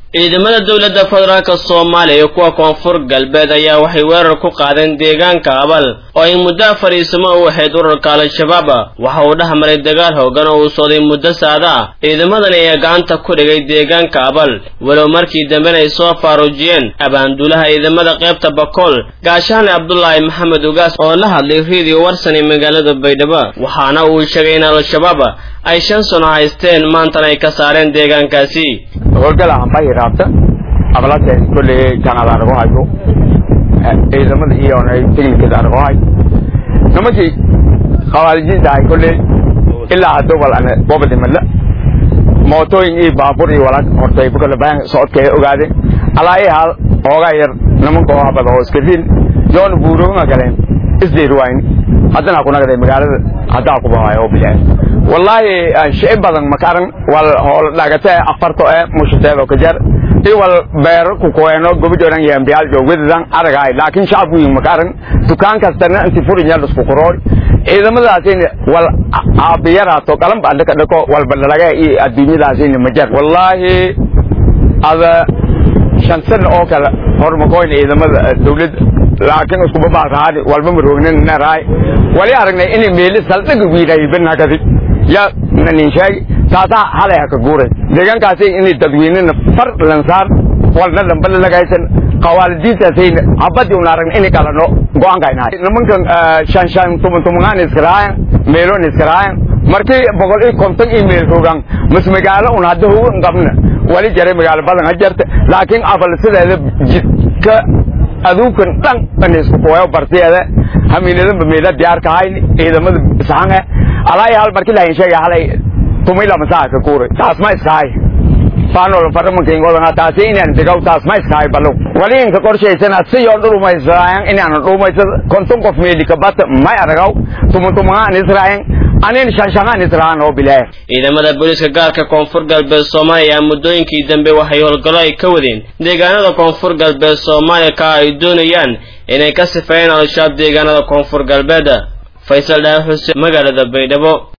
ciidamada dowladda federaalk soomaaliya iyo kuwa koonfur galbeed ayaa waxay weerar ku qaadeen deegaanka abal oo ay muddo fariisimo u ahayd ururka al-shabaab waxa uu dhex maray dagaal hoogan oo uu socday muddo saada ah ciidamadani ayaa gacanta ku dhigay deegaanka abal walow markii dambena ay soo faaruujiyeen abaanduulaha ciidamada qaybta bakool gaashaane cabdulaahi maxamed ugaas oo la hadlay radio warsan ee magaalada baydhabo waxaana uu sheegay in al-shabaab ay shan sano haysteen maantana ay ka saareen deegaankaasi howlgalahan bay raabta ablase kolley kanada argo hayo ciidamada iyo technicada argo hay nimankii khawaarijinta ay kolley ilaa hadda wal ana bobadi mala mootooyin iyo baabuur iyo walaal hortay kolle baan socodka ay ogaadeen alaa ay hal ooga yar nimanka oo habada oo iska riil yoon buurooga galeen isdeer wayn haddana ku nagaday magaalada haddaa ku bahayo oo bilaay wallaahi shay badan makaran wal hool dhagata afarto ee mushateedo ka jar i wal beer ku koeno gobidoran yambiyaal joogwadan aragay laakiin shacabku yin makaran dukaan kastana inti furin yal isku qoroy ciidamadaasina wal aabiyaraato qalan baa dhaka dhako wal balalaga iyo adduunyadaasina ma jar wallaahi ada shan sano oo kale hormakoyn ciidamada dawladda laakiin isku babaaqaadi walba maroognan naraay wali aragnay inay meeli saldhiga wiiray banakadi ya nanin sheegi taasaa halay haka guuray deegaankaasi inay dadweynena far lansaar walna lamba lalagaysan qawaalidiintaasayna habadii una aragna inay kalano go-aankaynahay nimankan shan shan tuman tumangaan iskaraayan meeloon iskaraayan markii boqol iyo konton iyo meel rogaan mas magaalo un hadda hogan qabna wali jaray magaalo badan ha jarta laakiin afal sideeda jidka aduunkan dhan an isku kuwayo bartiyeeda hamiinadanba meela diyaar kahayn ciidamada saxange alaa hal markii lahayn sheega halay tumila masaa ka kuuray taas ma iskahay faanol faramanka ingodan taasi inaan degaw taas ma iskahay balo wali inka qorshaysana si yoo dhurumaysraayan inaan dhurumaysad konton qof meeli ka bata may aragaw tuman tumangaan israayan anin shanshangaan israayan oo bilaaya ciidamada booliiska gaarka koonfur galbeed soomaaliya ayaa muddooyinkii dambe waxay howlgallo ay ka wadeen deegaanada koonfur galbeed soomaaliya ka ay doonayaan inay ka sifeeyeen al-shabaab deegaanada koonfur galbeed faysal dhaar xuseen magaalada baydhabo